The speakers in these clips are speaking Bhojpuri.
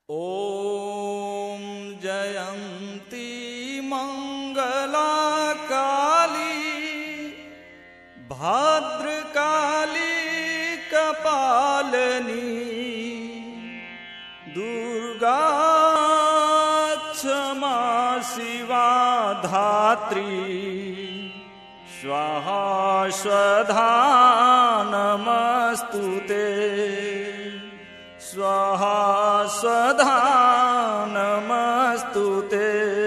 ॐ जयन्ती मङ्गला काली भद्रकाली कपालनी दुर्गा क्षमा शिवा धात्री स्वाहा स्वधा नमस्तु ते स्वाहा स्वधा नमस्तु ते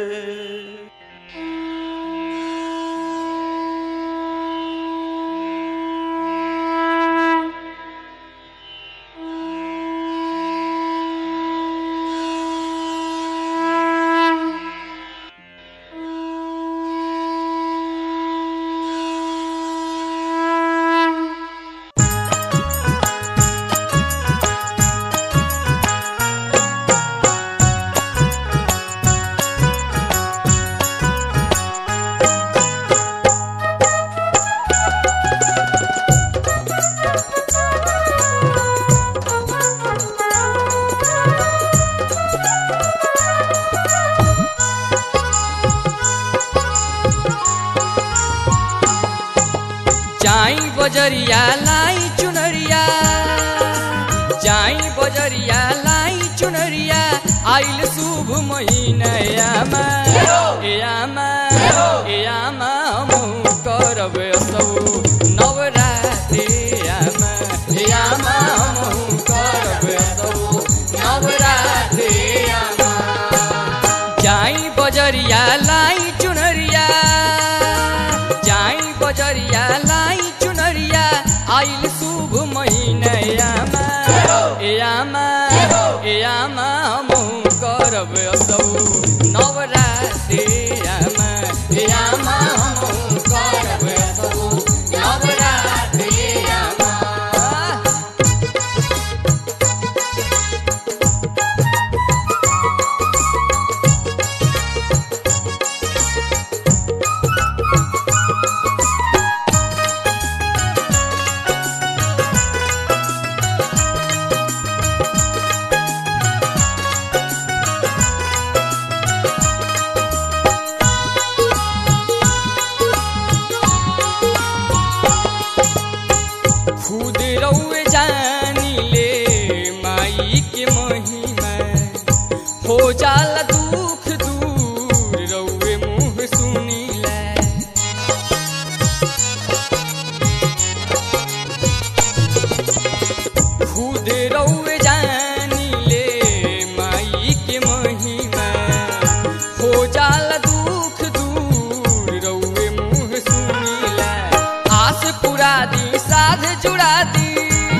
जाई बजरिया लाई चुनरिया जाई बजरिया लाई चुनरिया आइल शुभ महीना यामा ए यामा ए यामा हमहु करब असौ नवरात्रि यामा ए यामा हमहु करब असौ नवरात्रि यामा जाई बजरिया लाई चुनरिया जाई बजरिया लाई चुनरिया आइल शुभ महीना यामा ए यामा ए यामा हमहु करब असौ नवरात्रि यामा ए यामा हमहु करब असौ नवरात्रि यामा खुद रउए जानी ले माई के महिमा हो जाला दुख दूर रउए मुँह सुनीला खुद रउए जानी ले माई के महिमा हो जाला दुख दूर रउए मुँह सुनीला आस पुरा दी साध जुड़ा दी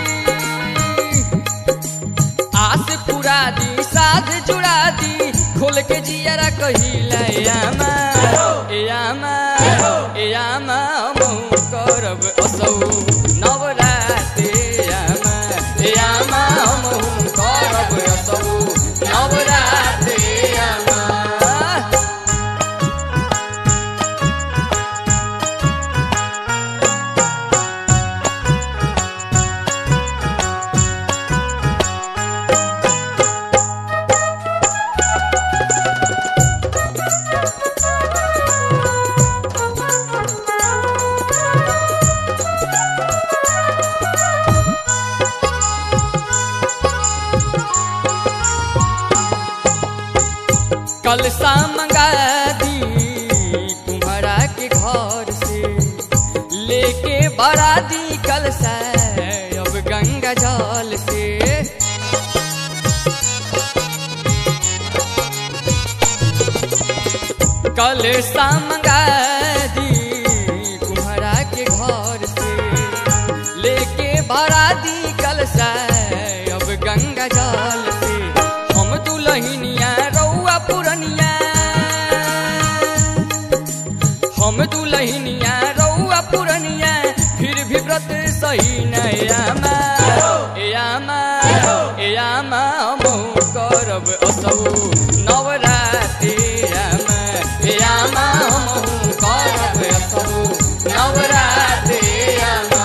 आस पुरा दी साध जुड़ा दी खोल के जियरा कहिला यामा ए यामा ए यामा हमहु करब असौ नवरात्रि यामा ए यामा हमहु करब असौ नवरात्रि यामा कलसा मंगा दी तुम्हारा के घर से लेके बड़ा दी कलसा अब गंगा जल से कलसा मंगा दी तुम्हारा के घर से लेके बड़ा दी कलसा अब गंगा जल से हम दुलहिनिया रउआ पुरनिया हम दुलहिनिया रउआ पुरनिया फिर भी व्रत सही नयामा ए यामा ए यामा हमहु करब असौ नवरात्रि यामा ए यामा हमहु करब असौ नवरात्रि यामा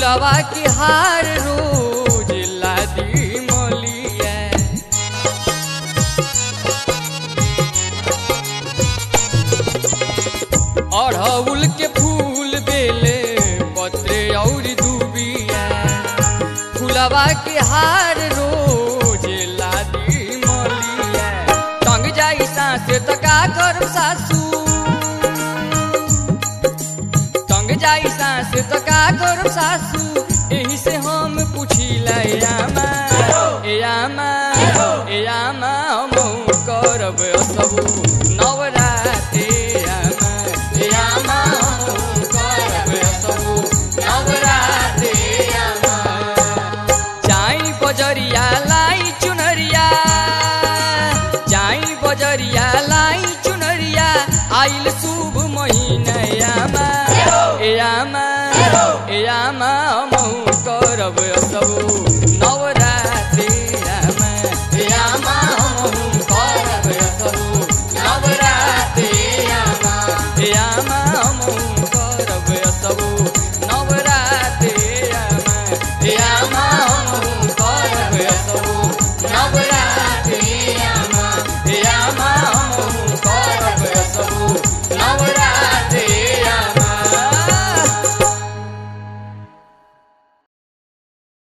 फुलवा के हार रोज लादी मोलिया अड़हुल के फूल बेले पत्रे और दूबिया फुलवा के हार रोज लादी मोलिया टंग जाई सासे त का करब सासू टंग जाई सासे त का करब सासू एही से हम पुछिला ए आमा ए आमा ए आमा हम करब सबू नवराते आमा ए आमा हम करब सबू नवराते आमा जाई बजरिया लाई चुनरिया जाई बजरिया लाई चुनरिया आइल शुभ महीना आमा ए आमा ए आमा हम करब सबू